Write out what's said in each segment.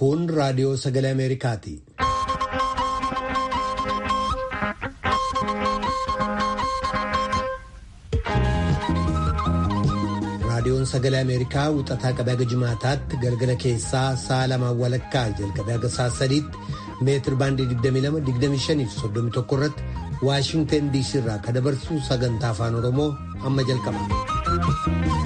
Kun raadiyoo sagalee Ameerikaati. Raadiyoon sagalee Ameerikaa wixataa qabee haga jimaataatti galgala keessaa sa'a lamaan walakkaa jalqabee haga sa'a sadiitti meetir baandii 22, 25 fi 31 irratti Waashinten DC irraa kan dabarsu sagantaa afaan Oromoo amma jalqaba.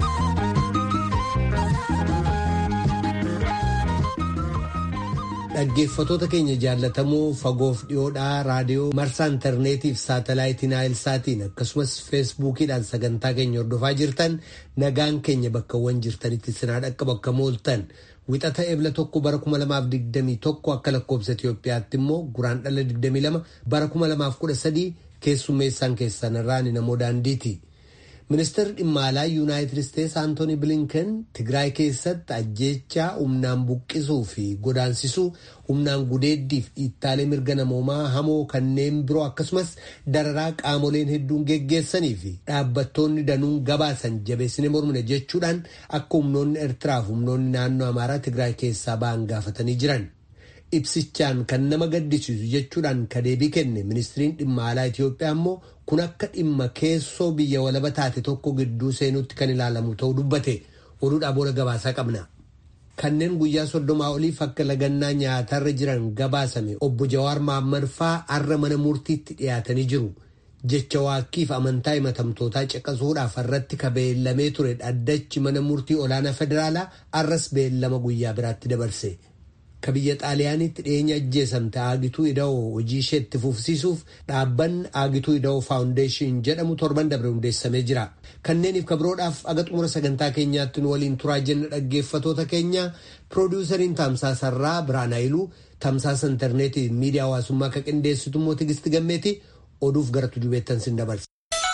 Dhaggeeffatoota keenya jaallatamoo fagoof dhiyoodhaa raadiyoo marsaa intarneetii fi saatalaayitii naayilsaatiin akkasumas feesbuukiidhaan sagantaa keenya hordofaa jirtan nagaan keenya bakkawwan jirtanitti sinaa dhaqqabu akka mooltan wixata ebla tokko bara 2021 akka lakkoobsa Itoophiyaatti immoo guraan dhala 22 bara 2013 keessummeessaan keessan irraan namoo daandiiti. Ministeerri dhimma alaa Yuunaayitid Isteetsi Antooni Bilinken Tigraay keessatti ajjeechaa humnaan buqqisuu fi godaansisuu humnaan gudeeddiif dhiittaalee mirga namoomaa hamoo kanneen biroo akkasumas dararaa qaamoleen hedduun geggeessanii fi dhaabbattoonni danuun gabaasan jabeessine mormine jechuudhaan akka humnoonni Eertiraa fi humnoonni naannoo Amaaraa Tigraay keessaa ba'an gaafatanii jiran. Ibsichaan kan nama gaddisiisu jechuudhaan ka deebii kenne ministiriin dhimma alaa Itoophiyaa immoo kun akka dhimma keessoo biyya walaba taate tokko gidduu seenutti kan ilaalamu ta'uu dubbate oduudhaa booda gabaasaa qabna. Kanneen guyyaa soddomaa oliif akka lagannaa nyaatarra jiran gabaasame obbo Jawaar Mahaammad faa har'a mana murtiitti dhiyaatanii jiru. Jecha waaqkiif amantaa himatamtootaa caqasuudhaaf irratti ka beellamee ture dhaddachi mana murtii olaanaa federaalaa har'as beellama guyyaa biraatti dabarse. Ka biyya xaaliyaanitti dhiyeenya ajjeesamte Aagituu Ida'oo hojii ishee itti fufsiisuuf dhaabbanni Aagituu Ida'oo Faawundeeshin jedhamu torban dabre hundeessamee jira. Kanneeniif kabiroodhaaf aga xumura sagantaa keenyaatti nu waliin turaa jenna dhaggeeffatoota keenya piroodiwusariin Tamsaasarraa Biraan Hayiluu Tamsaasa intarneetii miidiyaa hawaasummaa akka qindeessitu immoo Tigisti Gammeeti oduuf gara tujubeettan sin dabarsa.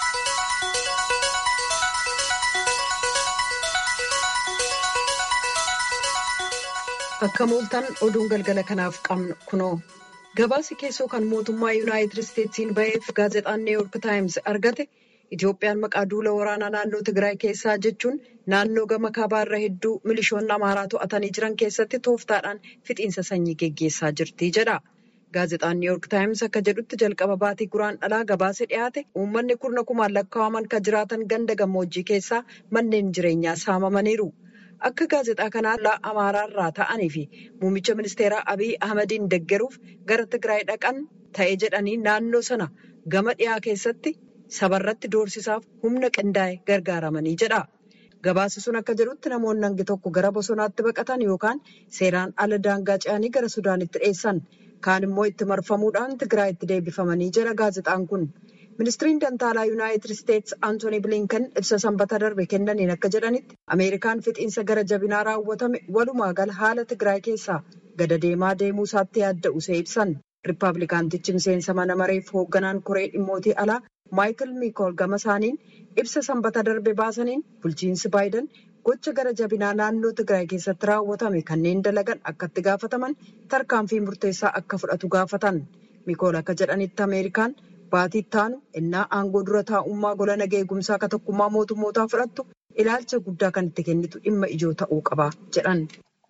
Akka mooltan oduun galgala kanaaf qabnu kunoo gabaasi keessoo kan mootummaa yuunaayitid isteetsiin ba'eef gaazexaan niiwuyoork taayims argate Itoophiyaan maqaa duula waraanaa naannoo Tigraay keessaa jechuun naannoo gama kaabaarra hedduu milishoonni amaaraa to'atanii jiran keessatti tooftaadhaan fixiinsa sanyii geggeessaa jirti jedha. Gaazexaan niiwuyoork taayims akka jedhutti jalqaba baatii guraan dhalaa gabaasa dhiyaate uummanni kurna kumaan lakkaa'aman kan jiraatan ganda gammoojjii keessaa manneen jireenyaa saamamaniiru. Akka gaazexaa kanaa amaaraarraa ta'anii fi muummicha ministeeraa Abiy Ahmadiin deggeruuf gara Tigraay dhaqan ta'e jedhanii naannoo sana gama dhiyaa keessatti sabarratti doorsisaaf humna qindaa'e gargaaramanii jedha. Gabaasi sun akka jedhutti namoonni hangi tokko gara bosonaatti baqatan yookaan seeraan ala daangaa ce'anii gara Sudaanitti dheessan. Kaan immoo itti marfamuudhaan Tigraayitti deebifamanii jedha gaazexaan kun. Ministiriin Dantaalaa Yuunaayitid Isteetsi Antooni Bilinken ibsa sanbata darbe kennaniin akka jedhanitti Ameerikaan fixiinsa gara jabinaa raawwatame walumaa gala haala Tigraay keessaa gada deemaa deemuu isaatti yaadda'u see ibsan. Riippaabilikaantichi miseensa mana mareef hoogganaan koree dhimmootii alaa Maayikil Miikool gama isaaniin ibsa sanbata darbe baasaniin bulchiinsi Baayiden gocha gara jabinaa naannoo Tigraay keessatti raawwatame kanneen dalagan akka itti gaafataman tarkaanfii murteessaa akka fudhatu gaafatan. Miikool akka jedhanitti Ameerikaan. Baatii taanu innaa aangoo dura taa'ummaa gola nagaa eegumsaa akka tokkummaa mootummootaa fudhattu ilaalcha guddaa kan itti kennitu dhimma ijoo ta'uu qaba jedhan.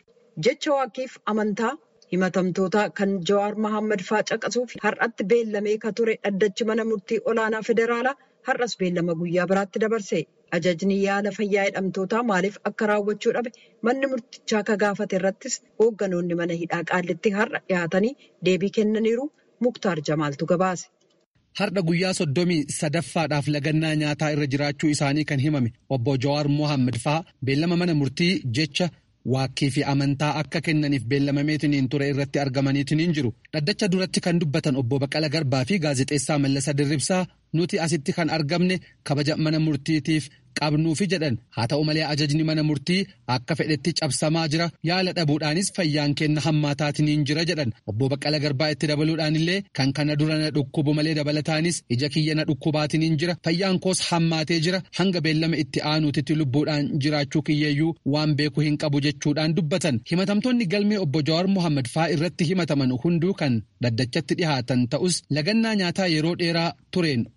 Jecha waaqkiif amantaa himatamtootaa kan Jawaar Mahaammad faa caqasuuf har'atti beellamee ka ture dhaddachi mana murtii olaanaa federaalaa har'as beellama guyyaa biraatti dabarse. Ajajni yaala fayyaa hidhamtootaa maaliif akka raawwachuu dhabe manni murtichaa ka gaafate irrattis hoogganoonni mana hidhaa qaallitti har'a dhiyaatanii deebii kennaniiru Muktaar Jamaaltu gabaase. Har'a guyyaa soddomii sadaffaadhaaf lagannaa nyaataa irra jiraachuu isaanii kan himame obbo Jawaar Mohaammed fa'aa beellama mana murtii jecha waakkii fi amantaa akka kennaniif beellamameetiniin ture irratti argamaniitiniin jiru. Dhaddacha duratti kan dubbatan obbo Baqqala Garbaa fi gaazexeessaa Mallasa Dirribsaa nuti asitti kan argamne kabaja mana murtiitiif qabnuufi jedhan haa ta'u malee ajajni mana murtii akka fedhetti cabsamaa jira yaala dhabuudhaanis fayyaan kenna hammaataatiniin jira jedhan obbo Baqqala Garbaa itti dabaluudhaan illee kan kana dura na dhukkubu malee dabalataanis ija kiyya na dhukkubaatiniin jira fayyaan koos hammaatee jira hanga beellama itti aanuutitti lubbuudhaan jiraachuu kiyyeeyyuu waan beeku hin qabu jechuudhaan dubbatan himatamtoonni galmee obbo Jawaar Mohaammed faa irratti himataman hunduu kan dhaddachatti dhihaatan ta'us lagannaa nyaataa yeroo dheeraa tureen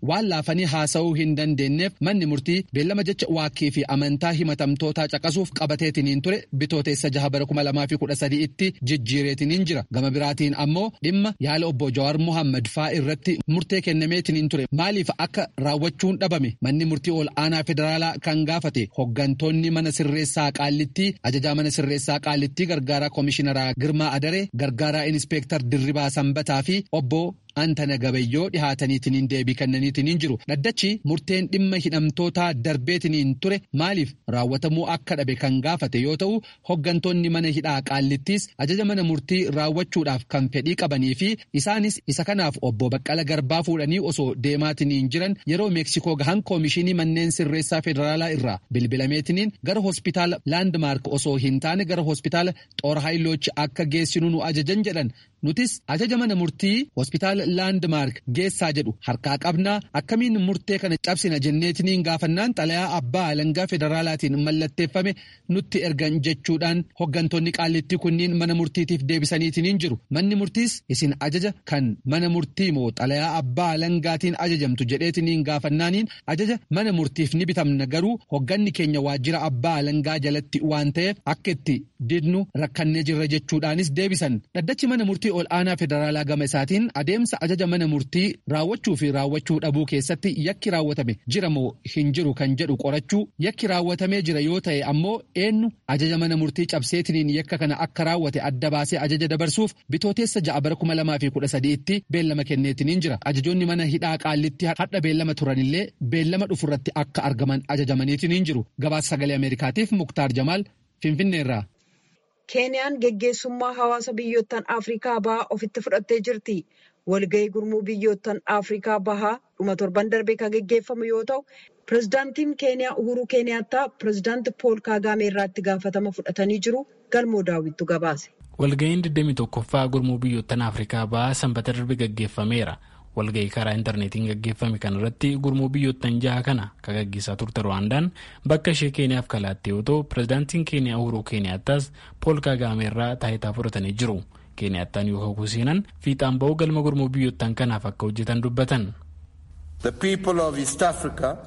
waan laafanii haasa'uu hin dandeenyeef manni murtii beellama jecha waakkii fi amantaa himatamtootaa caqasuuf qabateetiniin ture bitooteessa jaha bara kuma lamaa fi kudha sadii itti jijjiireetiniin jira gama biraatiin ammoo dhimma yaala obbo Jawaar Mohaammed faa irratti murtee kennameetiniin ture maaliif akka raawwachuun dhabame manni murtii ol aanaa federaalaa kan gaafate hoggantoonni mana sirreessaa qaallittii ajajaa mana sirreessaa qaallittii gargaaraa koomishineraa Girmaa Adaree gargaaraa inspeektar Dirribaa Sanbataa fi obbo Antana Gabayyoo dhihaataniitiniin deebii kennaniitiniin jiru. Dhaddachi murteen dhimma hidhamtootaa darbeetiniin ture maaliif raawwatamuu akka dhabe kan gaafate yoo ta'u hoggantoonni mana hidhaa qaallittiis ajaja mana murtii raawwachuudhaaf kan fedhii qabanii fi isaanis isa kanaaf obbo Baqqala Garbaa fuudhanii osoo deemaatiniin jiran yeroo Meeksikoo gahan koomishinii manneen sirreessaa federaalaa irraa bilbilameetiniin gara hospitaala Laandmaark osoo hin taane gara hospitaala Xoor Haayiloochi akka geessinu nu ajajan jedhan nutis ajaja mana murtii hospitaala laandmaark geessaa jedhu harkaa qabnaa akkamiin murtee kana cabsina jenneetiniin gaafannaan xalayaa abbaa alangaa federaalaatiin mallatteeffame nutti ergan jechuudhaan hoggantoonni qaallittii kunniin mana murtiitiif deebisaniitiniin jiru manni murtiis isin ajaja kan mana murtii moo xalayaa abbaa alangaatiin ajajamtu jedheetiniin gaafannaaniin ajaja mana murtiif ni bitamna garuu hogganni keenya waajjira abbaa alangaa jalatti waan ta'eef akka itti didnu rakkannee jirra jechuudhaanis deebisan dhaddachi mana murtii ol aanaa federaalaa gama isaatiin adeemsa ajaja mana murtii raawwachuu fi raawwachuu dhabuu keessatti yakki raawwatame jira moo hin jiru kan jedhu qorachuu yakki raawwatamee jira yoo ta'e ammoo eenyu ajaja mana murtii cabseetiniin yakka kana akka raawwate adda baasee ajaja dabarsuuf bitooteessa ja'a bara kuma lamaa fi kudha sadiitti beellama kenneetiniin jira ajajoonni mana hidhaa qaallitti hadha beellama turanillee beellama dhufurratti akka argaman ajajamaniitiniin jiru gabaasa sagalee ameerikaatiif muktaar jamaal finfinneerraa. Keeniyaan geggeessummaa hawaasa biyyoottan Afrikaa bahaa ofitti fudhattee jirti. Walgahii gurmuu biyyoottan Afrikaa bahaa dhuma torban darbee kan geggeeffamu yoo ta'u, pirezidaantiin Keeniyaa Uhuru Keeniyaattaa pirezidaanti Pool Kaagaamee irratti gaafatama fudhatanii jiru. Galmoo daawwittu gabaase. Walgahiin 21ffaa gurmuu biyyoottan Afrikaa bahaa sanbata darbe gaggeeffameera. walgahii karaa intarneetiin gaggeeffame kanarratti gurmuu biyyoottan jaha kana kan gaggeessaa turte rwaandaan bakka ishee keeniyaaf kalaatte yoo ta'u pirezidaantiin keeniyaa uhuruu keeniyaattas pool kaagaamee irraa taayitaa fudhatanii jiru keeniyaattaan yoo kakuu seenan fiixaan ba'uu galma gurmuu biyyoottan kanaaf akka hojjetan dubbatan. The people of East Africa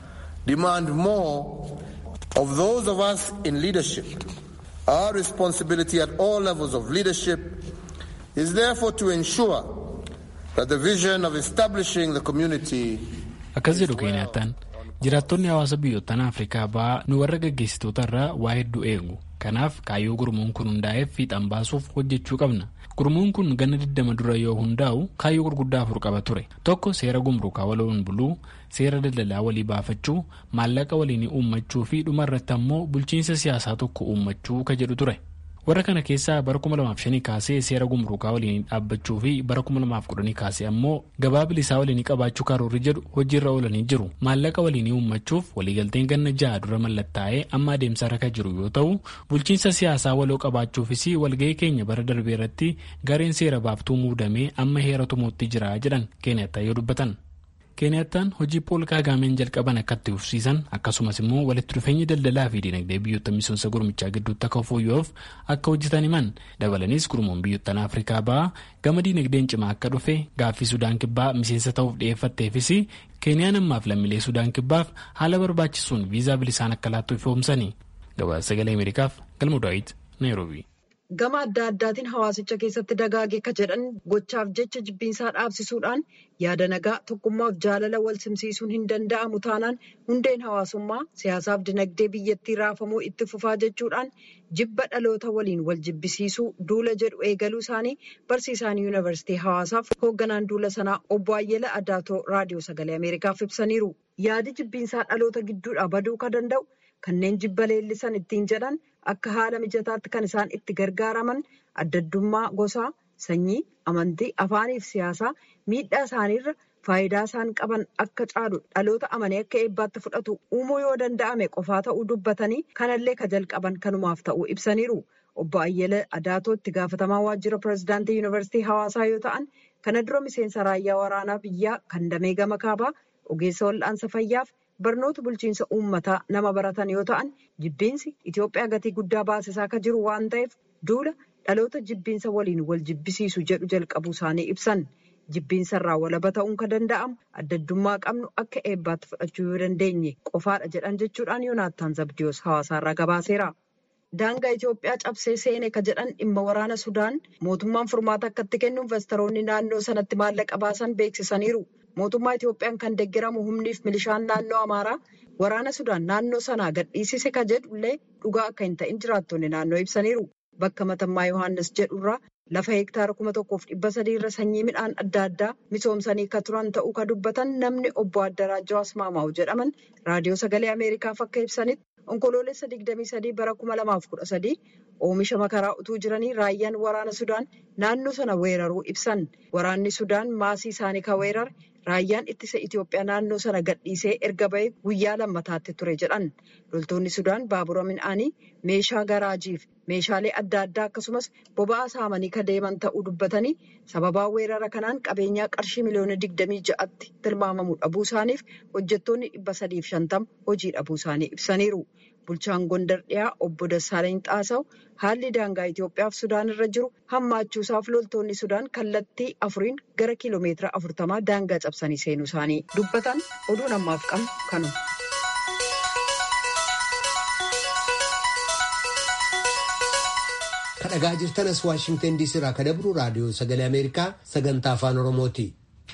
demand more of those of us in leadership. Our responsibility at all levels of leadership is therefore to ensure akkas jedhu keenyaattaan jiraattonni hawaasa biyyoottan afrikaa bahaa nu warra gaggeessitoota irraa waa hedduu eegu kanaaf kaayyoo gurmuun kun hundaa'eef fiixan baasuuf hojjechuu qabna gurmuun kun ganna 20 dura yoo hundaa'u kaayyoo gurguddaa afur qaba ture tokko seera gumruukaa waloon buluu seera daldalaa walii baafachuu maallaqa waliin uummachuu fi dhumarratti ammoo bulchiinsa siyaasaa tokko uummachuu ka jedhu ture. warra kana keessaa bara 2005 kaasee seera gumruukaa waliin dhaabbachuu fi bara 2010 kaasee ammoo gabaa bilisaa waliin qabaachuu karoorri jedhu hojiirra oolanii jiru maallaqa waliin uummachuuf waliigalteen ganna ja'a dura mallattaa'ee amma adeemsa irra jiru yoo ta'u bulchiinsa siyaasaa waloo qabaachuufis walgahii keenya bara darbee irratti gareen seera baaftuu muudamee amma heera tumuutti jira jedhan keenyattaa yoo dubbatan. keeniyattaan hojii pool kaagaameen jalqaban akka itti fufsiisan akkasumas immoo walitti dhufeenyi daldalaa fi dinagdee biyyoota misoomsa gurmichaa gidduutti akka fooyya'uuf akka hojjetan himan dabalanis gurmuun biyyoottan afrikaa bahaa gama dinagdeen cimaa akka dhufe gaaffii sudaan kibbaa miseensa ta'uuf dhiyeeffatteefis keeniyaan ammaaf lammiilee sudaan kibbaaf haala barbaachisuun viizaa bilisaan akka laattu ifoomsani gabaasa sagalee ameerikaaf galma daawit naayiroobii. Gama adda addaatiin hawaasicha keessatti dagaage akka jedhan gochaaf jecha jibbiinsaa dhaabsisuudhaan yaada nagaa tokkummaaf jaalala wal simsiisuun hin danda'amu taanaan hundeen hawaasummaa siyaasaaf dinagdee biyyattii raafamuu itti fufaa jechuudhaan jibba dhaloota waliin wal jibbisiisuu duula jedhu eegaluu isaanii barsiisaan yuunivarsiitii hawaasaaf hoogganaan duula sanaa obbo Ayyala Adaatoo raadiyoo sagalee Ameerikaaf ibsaniiru. Yaadi jibbiinsaa dhaloota gidduudhaa baduu ka danda'u kanneen jibba leellisan ittiin jedhan. Akka haala mijataatti kan isaan itti gargaaraman addaddummaa gosaa, sanyii, amantii, afaaniif siyaasaa miidhaa isaaniirra faayidaa isaan qaban akka caalu dhaloota amanee akka eebbaatti fudhatu uumuu yoo danda'ame qofaa ta'uu dubbatanii kanallee ka jalqaban kanumaaf ta'uu ibsaniiru. Obbo Ayyala Adaatoo itti gaafatamaa waajjira pirezidaantii yuunivarsiitii hawaasaa yoo ta'an kana dura miseensa raayyaa waraanaa biyyaa kan damee gama kaabaa ogeessa wal'aansa fayyaaf. barnoota bulchiinsa uummataa nama baratan yoo ta'an jibbiinsi Itoophiyaa gatii guddaa baasisaa akka jiru waan ta'eef duula dhaloota jibbiinsa waliin wal jibbisiisu jedhu jalqabuu isaanii ibsan jibbiinsarraa walaba ta'uun kan danda'amu addaddummaa qabnu akka eebbaatti fudhachuu yoo dandeenye qofaadha jedhan jechuudhaan yoonaattaan zabdiyoos hawaasaarraa gabaaseera. daangaa Itoophiyaa cabsee seene ka jedhan dhimma waraana Sudaan mootummaan furmaata akkatti kennu investoroonni naannoo sanatti maallaqa baasan beeksisaniiru. Mootummaa Itoophiyaan kan deeggaramu humniif milishaan naannoo Amaaraa waraana Sudaan naannoo sanaa gadhiisise ka jedhullee dhugaa akka hin ta'in jiraattonni naannoo ibsaniiru. Bakka matammaa Yohaannis jedhurraa lafa hektaara kuma tokkoof dhibba sadii irra sanyii midhaan adda addaa misoomsanii ka turan ta'uu ka dubbatan namni obbo Addaraajaa Asmaamaa'u jedhaman raadiyoo sagalee Ameerikaaf akka ibsanitti onkoloolessa 23 bara 2013 oomisha makaraa utuu jiranii raayyaan waraana Sudaan naannoo sana weeraruu ibsan. Waraanni Sudaan maasii isaanii kan weerare raayyaan ittisa Itoophiyaa naannoo sana gadhiisee erga bahee guyyaa lammataatti ture jedhan. Loltoonni Sudaan baabura midhaanii meeshaa garaajiif meeshaalee adda addaa akkasumas boba'aa saamanii ka deeman ta'uu dubbatanii sababaa weerara kanaan qabeenyaa qarshii miliyoona 26tti tilmaamamu dhabuu isaaniif hojjettoonni 350 hojii dhabuu isaanii ibsaniiru. Bulchaan Gondar dhiyaa obbo Dassaalany Xaasaw haalli daangaa Itoophiyaaf Sudaan irra jiru hammaachuusaaf loltoonni Sudaan kallattii afuriin gara kiiloomeetira afurtamaa daangaa cabsanii seenuu isaanii dubbatan oduun ammaaf qabnu kanuma. Kadhagaa jirtan as Waashingtan DC irraa kan dabru raadiyoo sagalee Ameerikaa sagantaa afaan Oromooti.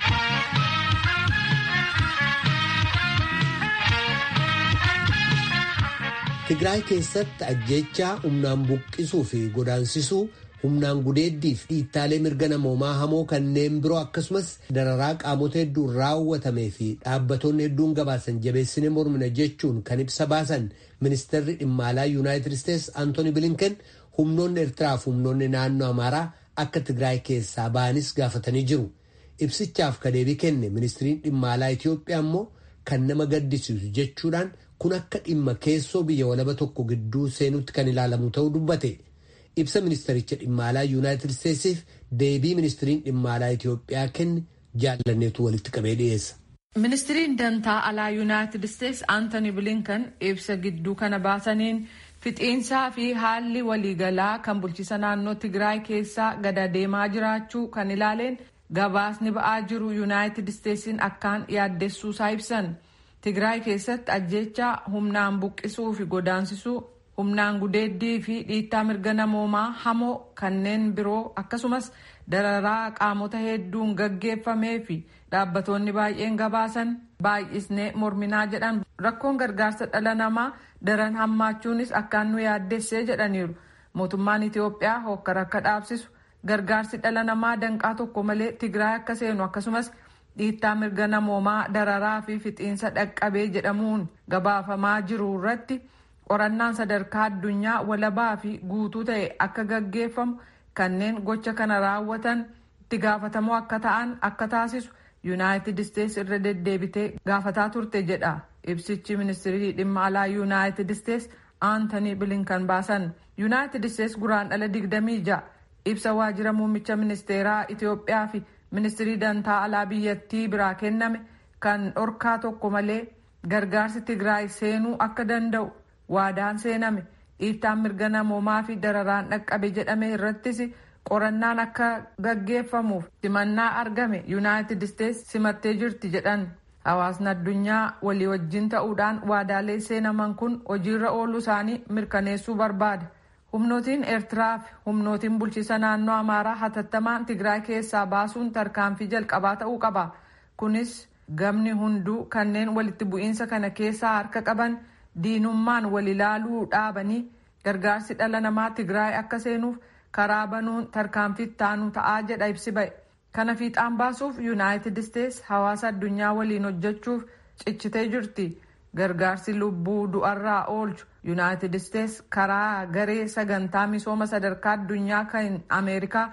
Tigraay keessatti ajjechaa humnaan buqqisuu fi godaansisuu humnaan gudeeddii fi dhiittaalee mirga namoomaa hamoo kanneen biroo akkasumas dararaa qaamota hedduun raawwatamee fi dhaabbattoonni hedduun gabaasan jabeessine mormina jechuun kan ibsa baasan ministeerri dhimma alaa yuunaayitid isteetsi antooni bilinken humnoonni eertiraa fi humnoonni naannoo amaaraa akka tigraay keessaa ba'anis gaafatanii jiru. Ibsichaaf ka deebii kenne ministiriin dhimma alaa Itoophiyaa immoo kan nama gaddisiisu jechuudhaan kun akka dhimma keessoo biyya walaba tokko gidduu seenutti kan ilaalamu ta'uu dubbate. Ibsa ministericha dhimma alaa yuunaayitid isteetsiif deebii ministiriin dhimma alaa Itoophiyaa kenne jaallanneetu walitti qabee dhiyeessa. Ministiriin dantaa alaa yuunaayitid isteetsi Aantoni Bilinkan ibsa gidduu kana baasaniin fixiinsaa fi haalli waliigalaa kan bulchiisa naannoo Tigraay keessaa gada deemaa jiraachuu kan ilaaleen gabaasni ba'aa jiru yuunaayitid isteetsiin akkaan yaaddessuusaa ibsan. Tigraay keessatti ajjechaa humnaan buqqisuu fi godaansisuu humnaan gudeeddii fi dhiittaa mirga namoomaa hamoo kanneen biroo akkasumas dararaa qaamota hedduun gaggeeffamee fi dhaabbatoonni baay'een gabaasan baay'isnee morminaa jedhan rakkoon gargaarsa dhala namaa daran hammaachuunis akkaan nu yaaddessee jedhaniiru mootummaan Itoophiyaa hokkara akka dhaabsisu gargaarsi dhala namaa danqaa tokko malee Tigraay akka seenu akkasumas dhiittaa mirga namoomaa dararaa fi fixiinsa dhaqqabee jedhamuun gabaafamaa jiru irratti qorannaan sadarkaa addunyaa walabaa fi guutuu ta'e akka gaggeeffamu kanneen gocha kana raawwatan itti gaafatamoo akka ta'an akka taasisu yuunaayitid isteetsi irra deddeebitee gaafataa turte jedha ibsichi ministirii dhimma alaa yuunaayitid isteetsi aantanii bilinkan baasan yuunaayitid isteetsi guraandhala 26 ibsa waajjira muummicha ministeeraa itiyoophiyaa fi ministirii dantaa alaa biyyattii biraa kenname kan dhorkaa tokko malee gargaarsi tigraay seenuu akka danda'u waadaan seename dhiittaan mirga namoomaa fi dararaan dhaqqabe jedhame irrattis qorannaan akka gaggeeffamuuf simannaa argame yuunaayitid isteetsi simattee jirti jedhan hawaasni addunyaa walii wajjin ta'uudhaan waadaalee seenaman kun hojiirra ooluu isaanii mirkaneessuu barbaada. humnootiin eertiraa fi humnootiin bulchiisa naannoo amaaraa hatattamaan tigraay keessaa baasuun tarkaanfii jalqabaa ta'uu qaba kunis gamni hunduu kanneen walitti bu'iinsa kana keessaa harka qaban diinummaan wal ilaaluu dhaabanii gargaarsi dhala namaa tigraay akka seenuuf karaa banuun tarkaanfii taanu ta'aa jedha ibsi ba'e kana fiixaan baasuuf yuunaayitid isteetsi hawaasa addunyaa waliin hojjechuuf cichitee jirti. gargaarsi lubbuu du'arraa oolchu yuunaayitid isteetsi karaa garee sagantaa misooma sadarkaa addunyaa kan ameerikaa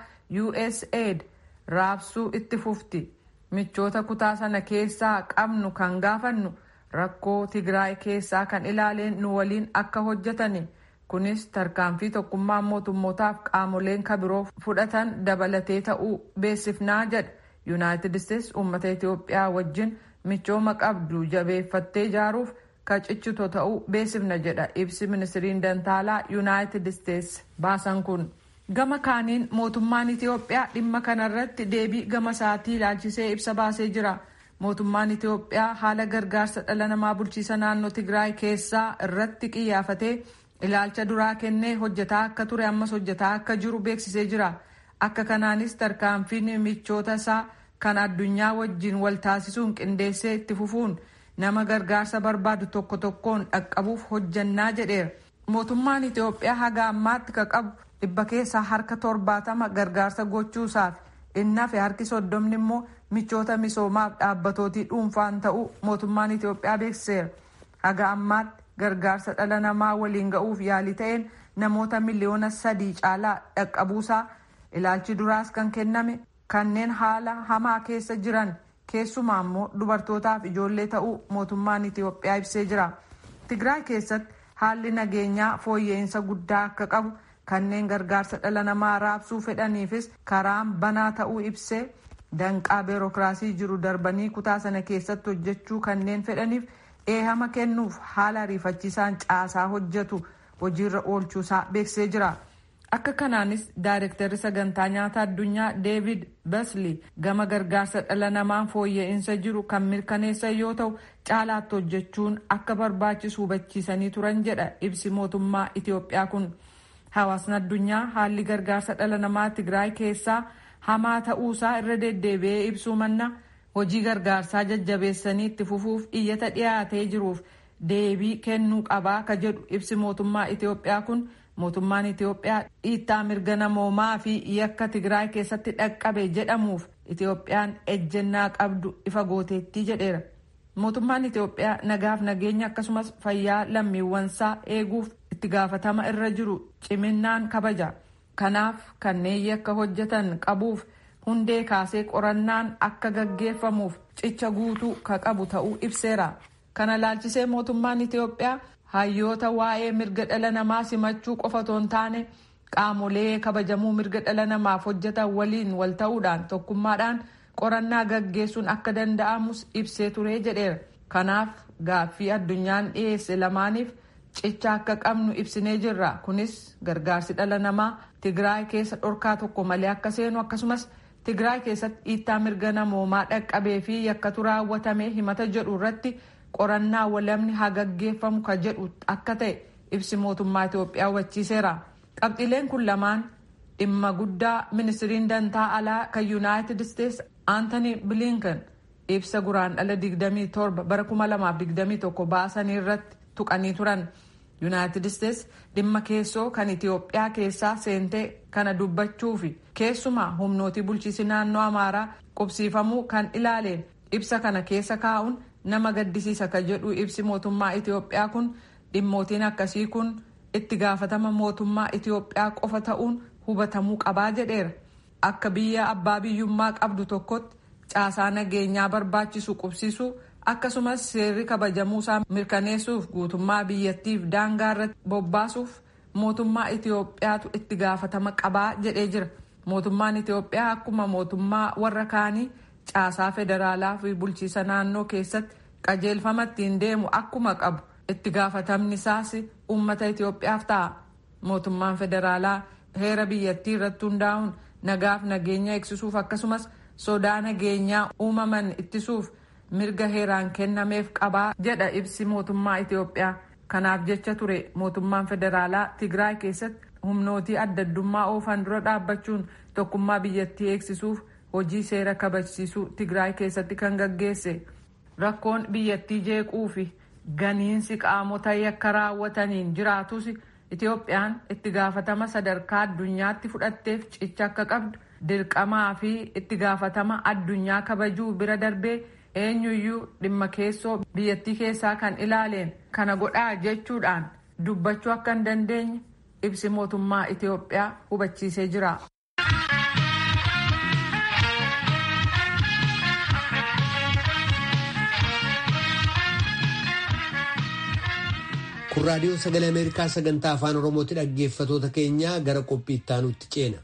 usaid raabsuu itti fufti michoota kutaa sana keessaa qabnu kan gaafannu rakkoo tigraay keessaa kan ilaaleen nu waliin akka hojjetani kunis tarkaanfii tokkummaan mootummootaaf qaamoleen kabiroo fudhatan dabalatee ta'uu beeksifnaa jedha yuunaayitid isteetsi uummata itiyoophiyaa wajjin michooma qabdu jabeeffattee ijaaruuf ka cichitu ta'uu beeksifna jedha ibsi ministiriin dantaalaa yuunaayitid isteetsi baasan kun gama kaaniin mootummaan itiyoophiyaa dhimma kanarratti deebii gama isaatii ilaalchisee ibsa baasee jira mootummaan itiyoophiyaa haala gargaarsa dhala namaa bulchiisa naannoo tigraay keessaa irratti qiyyaafatee ilaalcha duraa kennee hojjetaa akka ture ammas hojjetaa akka jiru beeksisee jira akka kanaanis tarkaanfiin michoota isaa kan addunyaa wajjin wal taasisuun qindeessee itti fufuun nama gargaarsa barbaadu tokko tokkoon dhaqqabuuf hojjannaa jedheera mootummaan itiyoophiyaa haga ammaatti ka qabu dhibba keessaa harka torbaatama gargaarsa gochuusaaf innafe harki soddomni immoo michoota misoomaaf dhaabbatootii dhuunfaan ta'uu mootummaan itiyoophiyaa beeksiseera haga ammaatti gargaarsa dhala namaa waliin ga'uuf yaalii ta'een namoota miliyoona sadii caalaa dhaqqabuusaa ilaalchi duraas kan kenname kanneen haala hamaa keessa jiran keessumaa immoo dubartootaaf ijoollee ta'uu mootummaan itiyoophiyaa ibsee jira tigraay keessatti haalli nageenyaa fooyya'insa guddaa akka qabu kanneen gargaarsa dhala namaa raabsuu fedhaniifis karaan banaa ta'uu ibsee danqaa beerokiraasii jiru darbanii kutaa sana keessatti hojjechuu kanneen fedhaniif eehama kennuuf haala ariifachiisaan caasaa hojjetu hojiirra oolchuusaa beeksisee jira. akka kanaanis daayirektarri sagantaa nyaata addunyaa deevid basli gama gargaarsa dhala namaan fooyya'insa jiru kan mirkaneessan yoo ta'u caalaatti hojjechuun akka barbaachisu hubachiisanii turan jedha ibsi mootummaa itiyoophiyaa kun hawaasni addunyaa haalli gargaarsa dhala namaa tigraay keessaa hamaa ta'uusaa irra deddeebi'ee ibsuu manna hojii gargaarsaa jajjabeessanii itti fufuuf iyyata dhiyaatee jiruuf deebii kennuu qabaa ka jedhu ibsi mootummaa itiyoophiyaa kun. mootummaan itiyoophiyaa dhiittaa mirga namoomaa fi yakka tigraay keessatti dhaqqabe jedhamuuf itiyoophiyaan ejjennaa qabdu ifa gooteettii jedheera mootummaan itiyoophiyaa nagaaf nageenya akkasumas fayyaa lammiiwwansaa eeguuf itti gaafatama irra jiru ciminaan kabaja kanaaf kanneen yakka hojjetan qabuuf hundee kaasee qorannaan akka gaggeeffamuuf cicha guutuu ka qabu ta'uu ibseera kana laalchisee mootummaan itiyoophiyaa hayyoota waa'ee mirga dhala namaa simachuu qofa otoo hin taane qaamolee kabajamuu mirga dhala namaaf hojjetan waliin wal ta'uudhaan tokkummaadhaan qorannaa gaggeessuun akka danda'amus ibsee turee jedheera kanaaf gaaffii addunyaan dhiyeesse lamaaniif cicha akka qabnu ibsinee jirra kunis gargaarsi dhala namaa tigraay keessa dhorkaa tokko malee akka seenu akkasumas tigraay keessatti dhiittaa mirga namoomaa dhaqqabee fi yakkatu raawwatame himata jedhu irratti. qorannaa walamni haa gaggeeffamu ka jedhu akka ta'e ibsi mootummaa Itoophiyaa hubachiiseera. Qabxiileen kun lamaan dhimma guddaa ministiriin dantaa alaa kan Yuunaayitid Isteetsi Aantanii Bilinkan ibsa guraandhala 27 bara 2021 baasanii irratti tuqanii turan. Yuunaayitid Isteetsi dhimma keessoo kan Itoophiyaa keessaa seentee kana dubbachuufi keessumaa humnootii bulchiinsa naannoo Amaaraa qubsiifamuu kan ilaaleen ibsa kana keessa kaa'uun nama gaddisiisa ka jedhu ibsi mootummaa Itiyoophiyaa kun dhimmootiin akkasii kun itti gaafatama mootummaa Itiyoophiyaa qofa ta'uun hubatamuu qabaa jedheera. Akka biyya abbaa biyyummaa qabdu tokkotti caasaa nageenyaa barbaachisu qubsiisuu akkasumas seerri kabajamuusaa mirkaneessuuf guutummaa biyyattiif daangaa irratti bobbaasuuf mootummaa Itiyoophiyaatu itti gaafatama qabaa jedhee jira. Mootummaan Itiyoophiyaa akkuma mootummaa warra kaanii caasaa federaalaa fi bulchiisa naannoo keessatti qajeelfama ittiin deemu akkuma qabu itti gaafatamni isaas uummata Itiyoophiyaaf ta'a. Mootummaan federaalaa heera biyyattii irratti hundaa'uun nagaaf nageenya eegsisuuf akkasumas sodaa nageenyaa uumaman ittisuuf mirga heeraan kennameef qabaa jedha ibsi mootummaa Itiyoophiyaa. Kanaaf jecha ture mootummaan federaalaa Tigraay keessatti humnootii adda addummaa oofan dura dhaabbachuun tokkummaa biyyattii eegsisuuf hojii seera kabachiisuu Tigraay keessatti kan gaggeesse. Rakkoon biyyattii jeequu fi ganiinsi qaamota yakka raawwataniin jiraatus Itiyoophiyaan itti gaafatama sadarkaa addunyaatti fudhatteef cicha akka qabdu dirqamaa fi itti gaafatama addunyaa kabajuu bira darbee eenyuyyuu dhimma keessoo biyyattii keessaa kan ilaaleen kana godhaa jechuudhaan dubbachuu akka hin dandeenye ibsi mootummaa Itiyoophiyaa hubachiisee jira. kun raadiyoo sagalee ameerikaa sagantaa afaan oromootti dhaggeeffatoota keenyaa gara qophii ittaanutti ceena.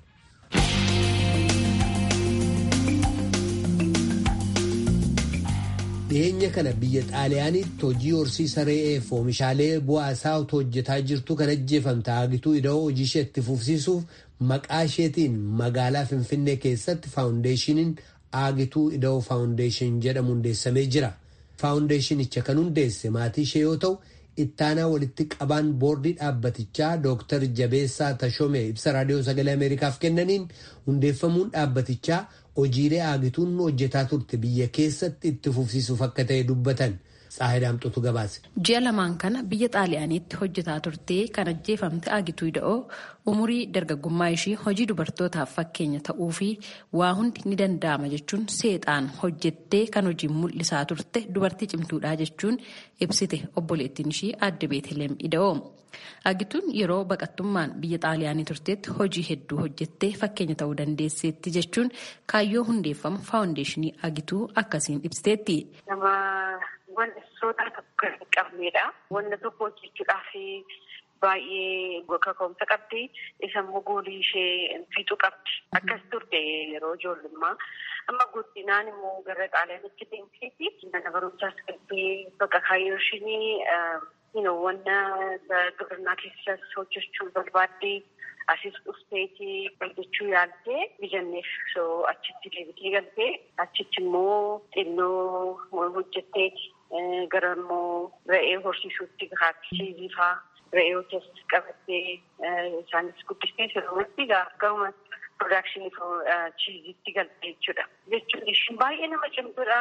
dhiyeenya kana biyya xaaliyaanitti hojii horsiisa re'eef oomishaalee bu'aa isaa otoo hojjetaa jirtu kan ajjeefamte Haagituu ida'oo hojii ishee itti fufsiisuuf maqaa isheetiin magaalaa Finfinnee keessatti faawundeeshiniin Aagituu Ida'oo faawundeeshin jedhamu hundeessamee jira. Faawundeeshinicha kan hundeesse maatii ishee yoo ta'u, ittaanaa walitti qabaan boordii dhaabbatichaa Dooktar Jabeessaa Tashomee ibsa raadiyoo sagalee Ameerikaaf kennaniin hundeeffamuun dhaabbatichaa hojiilee aagituun hojjetaa turte biyya keessatti itti fufsiisuuf akka ta'e dubbatan. Tsaahidaamtutu gabaase. Ji'a lamaan kana biyya xaaliyaaniitti hojjetaa turtee kan ajjeefamte Aagituu Ida'oo umurii dargaggummaa ishii hojii dubartootaaf fakkeenya ta'uu fi waa hundi ni danda'ama jechuun seexaan hojjettee kan hojii mul'isaa turte dubartii cimtuudhaa jechuun ibsite obboleettiin ishii aadde Beeteleem Ida'oo. Aagituun yeroo baqattummaan biyya xaaliyaanii turteetti hojii hedduu hojjettee fakkeenya ta'uu dandeesseetti jechuun kaayyoo hundeeffama faawundeeshinii Aagituu akkasiin ibsiteetti. Wanti sodaa tokko hin qabnedha. Wanta tokko hojjechuudhaaf baay'ee kaka'umsa qabdi. Isa immoo goolii ishee fixuu qabdi. Akkas turte yeroo ijoollummaa. Amma guddinaan immoo gara xaaliyaanitti deemteeti. Mana barumsaas galtee bakka kaayyoo isheenii wanna gibirnaa keessas hojjechuu barbaadde. Asis dhufteeti hojjechuu yaaltee bijanneef achitti deebitee galtee achitti immoo xinnoo hojjetteeti. Gara immoo re'ee horsiisuutti gaachisiisii fa'aa re'ee hojjetus qabattee isaanis guddistee sirriitti garuma piroodakshinii chiiziitti galtee jechuudha. Jechuun ishiin baay'ee nama cimtuudha.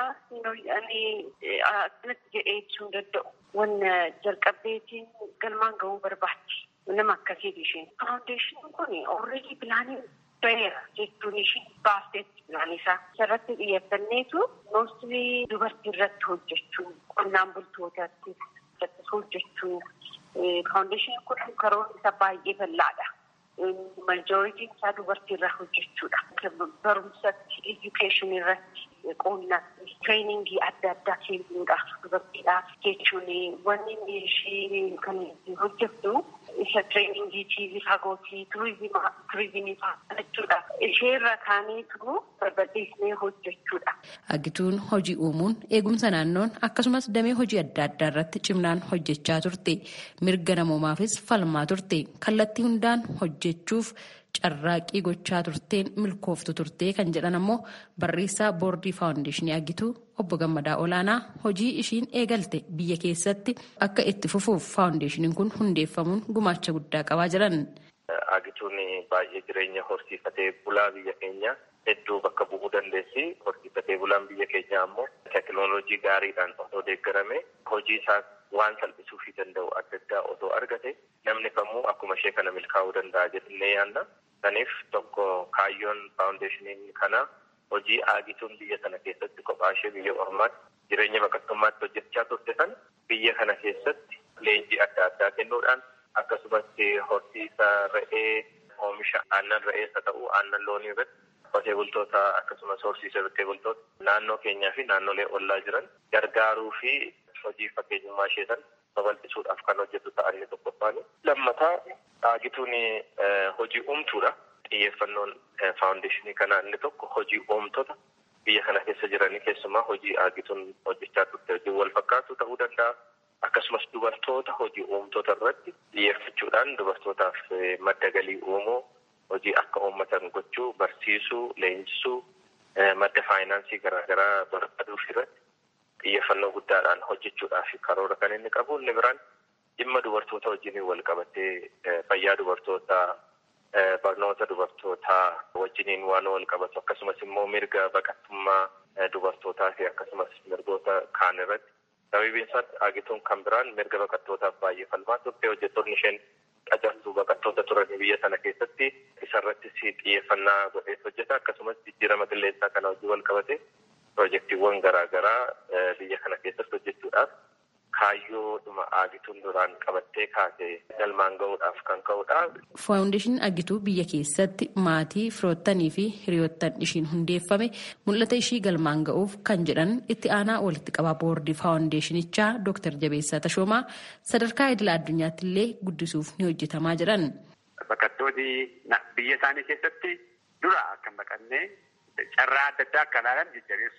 Akkanatti jedhee ibsuu hin danda'u. Wanna jalqabdeetiin galmaan gahuu barbaaddi. Nama akkasiiti isheen. Faawundeeshiniin kun ooreedii pilaanii baheera jechuun isheen baasteetti pilaanii isaa. Isarratti xiyyeeffanneetu moostii dubartii irratti hojjechuu qonnaan bultootaatti hojjechuu faawundeeshiniin kun karoora isa baay'ee bal'aadha. Majooritiin isaa dubartii irraa hojjechuudha. Barumsatti, edukeeshinii irratti, qonnatti, tireeningii adda addaa kennuudhaaf dubartiidhaaf jechuun wanni ishee kan hojjettu isa tireeningii tiivii fagootii turizimii fa'aa jechuudha. Ishee irra kaaneetu barbadeessinee hojjechuudha. Agituun hojii uumuun eegumsa naannoon akkasumas damee hojii adda addaa irratti cimnaan hojjechaa turte. Mirga namoomaafis falmaa turte. Kallattii hundaan hojjechuuf carraaqqii gochaa turteen milkooftu turtee kan jedhan ammoo barreessaa boordii faawundeeshinii Agituu obbo Gammadaa Olaanaa hojii ishiin eegalte biyya keessatti akka itti fufuuf faawundeeshiniin kun hundeeffamuun gumaacha guddaa qabaa jiran. Agituun baay'ee jireenya horsiifatee bulaa biyya keenya hedduu bakka bu'uu dandeessi. Horsiifatee bulaan biyya keenya ammoo teekinooloojii gaariidhaan osoo deeggarame hojii isaa waan salphisuufii danda'u adda addaa osoo argate namni kamuu akkuma ishee kana milkaa'uu danda'a jennee yaadna. Kanaaf tokko kaayyoon faawundeeshiniin kana hojii aagituun biyya kana keessatti kophaa ishee biyya ormaatti jireenya baqattummaatti hojjechaa turte sana biyya kana keessatti leenjii adda addaa kennuudhaan akkasumas horsiisa re'ee oomisha aannan re'eessa ta'uu aannan loonii irratti qotee bultoota akkasumas horsiisa qotee bultoota naannoo keenyaa fi naannolee ollaa jiran gargaaruu fi hojii fakkeenyummaa ishee sana babal'isuudhaaf kan hojjetu ta'anii tokkoffaan. Lammataa aagituun hojii uumtuudha. Xiyyeeffannoon faawundeeshinii kanaa inni tokko hojii uumtoota biyya kana keessa jiranii keessumaa hojii aagituun hojjechaa turte hojii wal fakkaatu ta'uu danda'a. Akkasumas dubartoota hojii uumtoota irratti xiyyeeffachuudhaan dubartootaaf madda galii uumuu hojii akka uummatan gochuu barsiisuu leenjisuu madda faayinaansii garaagaraa barbaaduuf irratti xiyyeeffannoo guddaadhaan hojjechuudhaaf karoora kan inni qabu inni biraan dhimma dubartoota wajjin wal qabatee fayyaa dubartootaa barnoota dubartootaa wajjiniin waan wal qabatu akkasumas immoo mirga baqattummaa dubartootaa fi akkasumas mirgoota kaan irratti sababiin isaatti aagituun kan biraan mirga baqattootaaf baay'ee falmaa turte hojjettoonni isheen qacartuu baqattoota turan biyya sana keessatti isarratti xiyyeeffannaa godhee hojjeta akkasumas jijjiirama qilleensaa kana hojii wal qabate piroojeektiiwwan garaagaraa biyya kana keessatti hojjechuudhaaf kaayyoodhuma aagituun duraan qabattee kaase galmaan gahuudhaaf kan ka'udha. Faawundeeshiniin Agituu biyya keessatti maatii firoottanii fi hiriyoottan ishiin hundeeffame mul'ata ishii galmaan ga'uuf kan jedhan itti aanaa walitti qabaa boordii faawundeeshinichaa Dr. Jabeessaa Tashoomaa sadarkaa idila addunyaatti illee guddisuuf ni hojjetamaa jedhan. Baqattoonni biyya isaanii keessatti dura akka hin baqanne carraa adda addaa akka ilaalan jajjabeessuu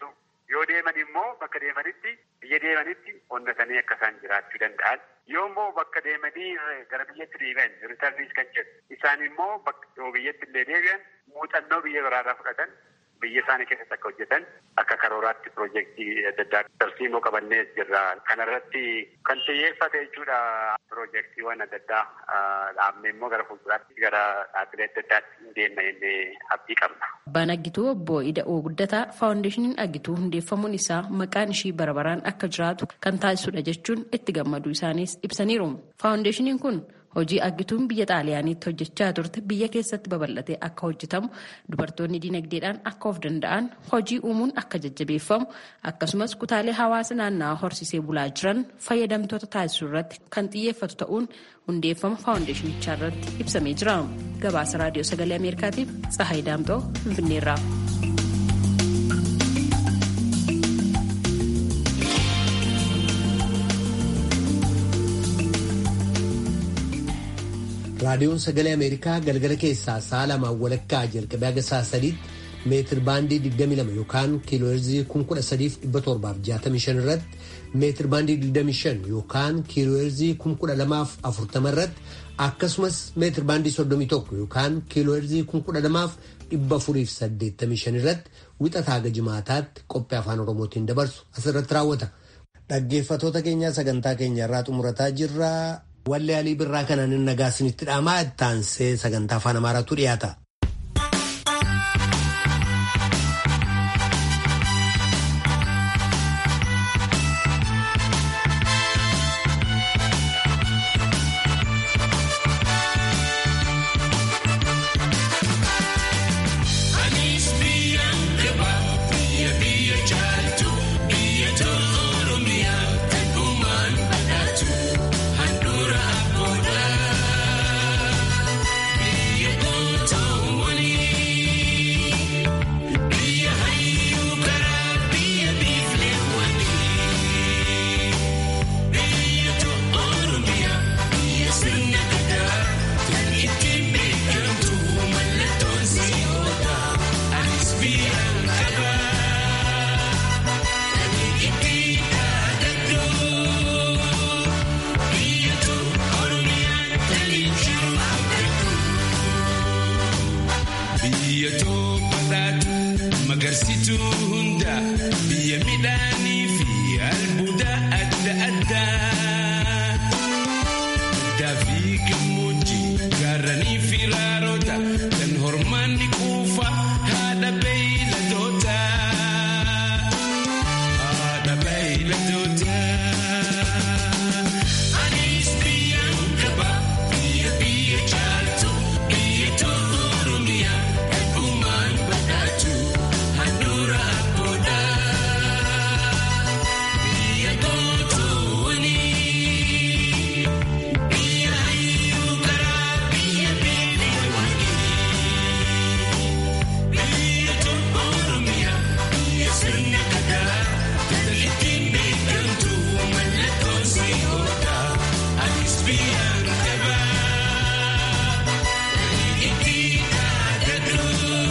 Yoo deeman immoo bakka deemanitti biyya deemanitti onnatanii akka isaan jiraachuu danda'an. Yoo immoo bakka deemanii gara biyyatti deebi'an ritarniis kan jedhu isaan immoo bakka biyyatti illee deebi'an muuxannoo biyya biraarraa fudhatan biyya isaanii keessatti akka hojjetan akka karooraatti piroojeektii adda addaa tarsiimoo qabannee jirra. Kanarratti kan xiyyeeffate jechuudha piroojeektiiwwan adda addaa dhaabne immoo gara fuulduraatti gara dhaabbilee adda addaatti deemna jennee abdii qabna. Abbaan Aggituu obbo Ida'oo Guddataa faawundeeshiniin Aggituu hundeeffamuun isaa maqaan ishii barabaraan akka jiraatu kan taasisudha jechuun itti gammaduu isaaniis ibsaniiru. Faawundeeshiniin kun hojii aggituun biyya xaaliyaaniitti hojjechaa turte biyya keessatti babal'atee akka hojjetamu dubartoonni dinagdeedhaan akka of danda'an hojii uumuun akka jajjabeeffamu akkasumas kutaalee hawaasa naannawaa horsisee bulaa jiran fayyadamtoota taasisuu irratti kan xiyyeeffatu ta'uun hundeeffama faawundeeshinichaa irratti ibsamee jira gabaasa raadiyoo sagalee ameerikaatiif tsahayi daamxoo finfinneerraa. raadiyoon sagalee ameerikaa galgala keessaa sa'a lamaan walakkaa jalqabee haga sa'a sadiitti meetir baandii 22 yookaan kiilooherzii 13765 irratti meetir baandii 25 yookaan kiilooherzii 12040 irratti akkasumas meetir baandii 31 yookaan kiilooherzii 12485 irratti wixataa haga jimaataatti qophii afaan oromootiin dabarsu asirratti raawwata. Dhaggeeffatoota keenyaa sagantaa keenya irraa xumurataa jirra. Wallee alii birraa kanaan nagaa isinitti dhaamaa ittaansee sagantaa afaan amaaraatu dhiyaata. Agarsiituu hunda biyya midhaanii fi albuuda adda addaa. Baddaa fi gammoojjii gaarranii fi raaroota kan hormaanni quufa haadha beeyladoota. Haadha beeyladoota. Anis biyyaan qaba biyya biyya caaltu biyya tolu Oromiyaa eegumaan badhaatu. Handura abboodha biyya gootoowwani biyya hayyuu karaa biyya beelewwani biyya tokko Oromiyaa biyya sirna gadaa ittiin beekamtu mallattoon si'oodha anis biyyaan qaba itti dhaadadhu.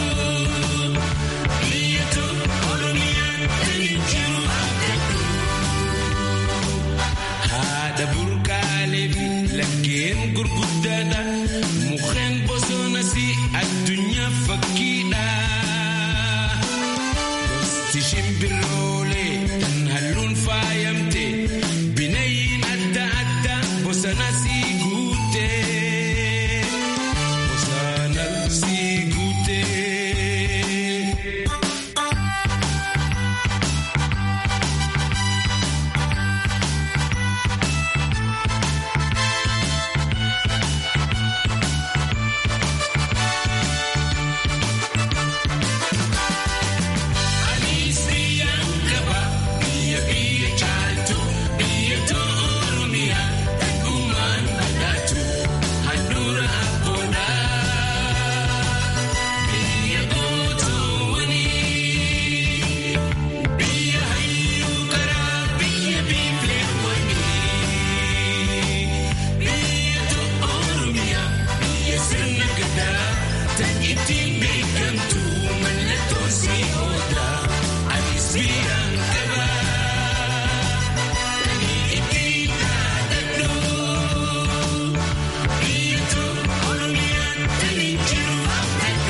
Haadha burqaalee fi laggeen gurguddaadha. Mukkeen bosonas addunyaa fakkiidha. Gosti shimbiroo